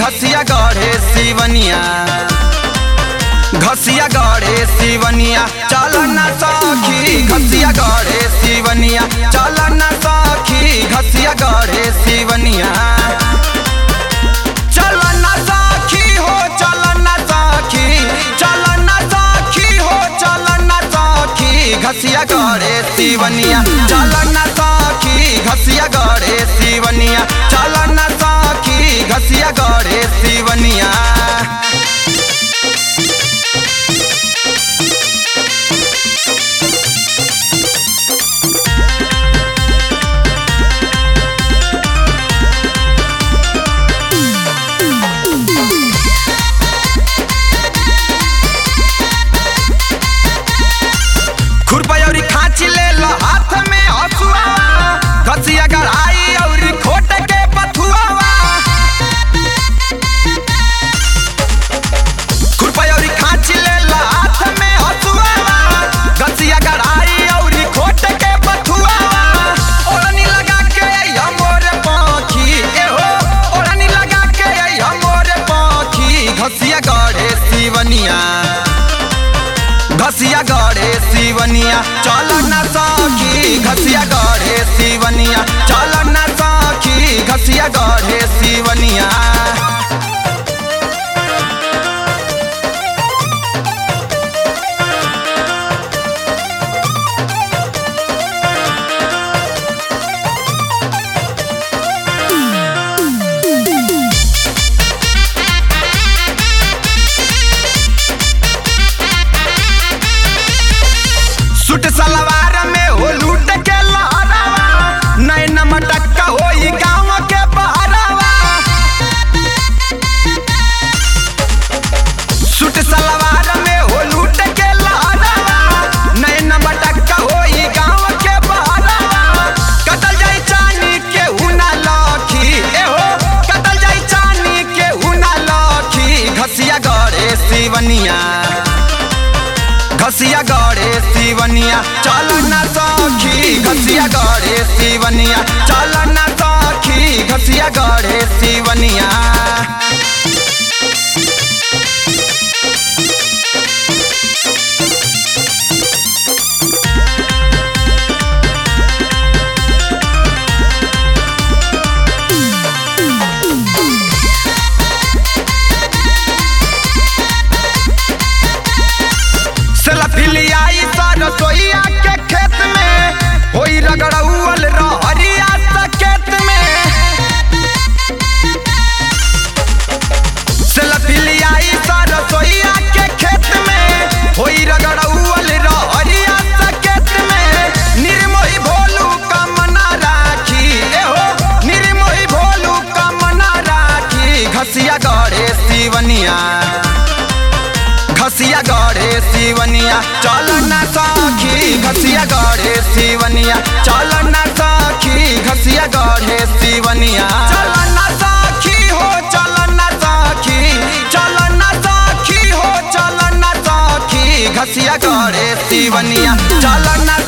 घसिया गढ़े सिवनिया घसिया गढ़े सिवनिया चल न सखी घसिया गढ़े सिवनिया चल न सखी घसिया गढ़े सिवनिया चल न सखी हो चल न सखी चल न सखी हो चल न सखी घसिया गढ़े सिवनिया चल न सखी घसिया गढ़े सिवनिया चल न सखी घसिया गढ़े सिवनिया खुरपयौरी खाची ले लो हाथ में हसुआ घसिया गढ़ाई औरी खोट के पथुआवा खुरपयौरी खाची ले लो हाथ में हसुआ घसिया गढ़ाई औरी खोट के पथुआवा ओढ़नी लगा के हमोरे पाखी एहो ओढ़नी लगा के हमोरे पाखी घसिया गढ़े सिवनिया घसिया गढ़े सिवनिया चल न सखी घसिया गढ़े सिवनिया चल न सखी घसिया गढ़े सिवनिया सूट सलवार में हो लूट के लहरावा नैन मटक्का होई गाँव के बहरावा सूट सलवार में हो लूट के लहरावा नैन मटक्का होई गाँव के बहरावा कतल जाई चानी के हुना लखी एहो कतल जाई चानी के हुना लखी घसिया गड़े सिवनिया घसिया गढ़े सिवनिया चल न सखी घसिया गढ़े सिवनिया चल न सखी घसिया गढ़े सिवनिया सेल्फिलियाई सरसोईया के खेत में होई रगड़ौल रहरिया सकेत में सेल्फिलियाई सरसोईया के खेत में होई रगड़ौल रहरिया सकेत में निर्मोही भोलू कमना राखी एहो निर्मोही भोलू कमना राखी घसिया गढ़े सिवनिया घसिया गढ़े सिवनिया चल न सखी घसिया गढ़े सिवनिया चल न सखी घसिया गढ़े सिवनिया चल न सखी हो चल न सखी चल न सखी हो चल न सखी घसिया गढ़े सिवनिया चल न